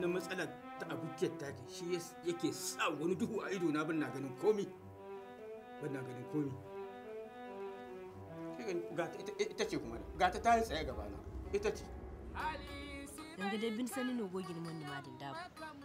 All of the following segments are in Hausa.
wannan matsalar ta abokiyar taki shi yas- yake sa wani duhu a ido na ban na ganin komi ban na ganin komi Sai gani, ga ta- ita- ita ce kuma ga ta tayi tsaye gaba na ita ce danga dai bin sani no gogin mun ma da dabu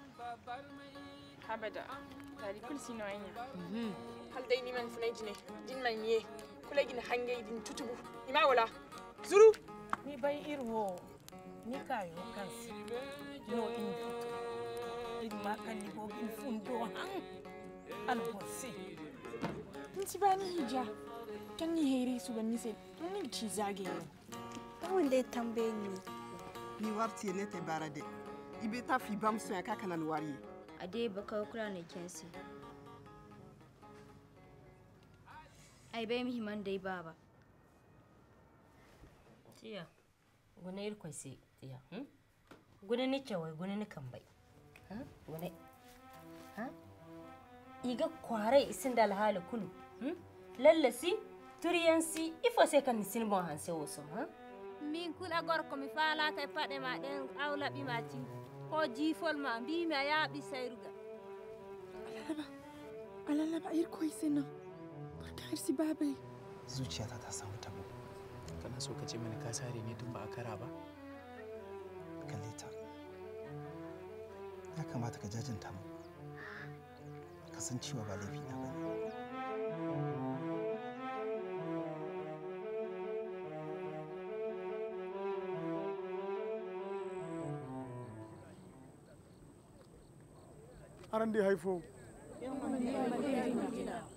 habada tari kul sino anya Mhm. hal dai ni man funai jine din man ye kula gina hange din tutubu ima wala zuru ni bai irwo ni kayo kansi no in fito in ma kan ni go in fundo han albosi in ci bani hija kan ni here su ban nise ni ci zage yo Tawon dai tambaye ni. ni warti ne te barade ibe ta fi bam so ya kaka nan wari a dai baka kura ne kensi ai bai muhimman dai baba tiya gune ir kwai tiya hmm? gune ni cewai gune ni kan bai ha gune ha iga kware isin da alhali kulu hmm? lallasi turiyansi ifo sai kan nisin bon hanse woso ha min kula gorko mi falata e paɗe ma ɗen awlaɓi ma tin ko jiifol ma mbimi a yaaɓi sayruga alalaba ir koy sena barka irsi babai zuciyata ta samu tabo kana so ka ce mana ka sare ne tun ba a kara ba kalle ta ya kamata ka jajanta mu ka san cewa ba laifi na bane aran dai haifo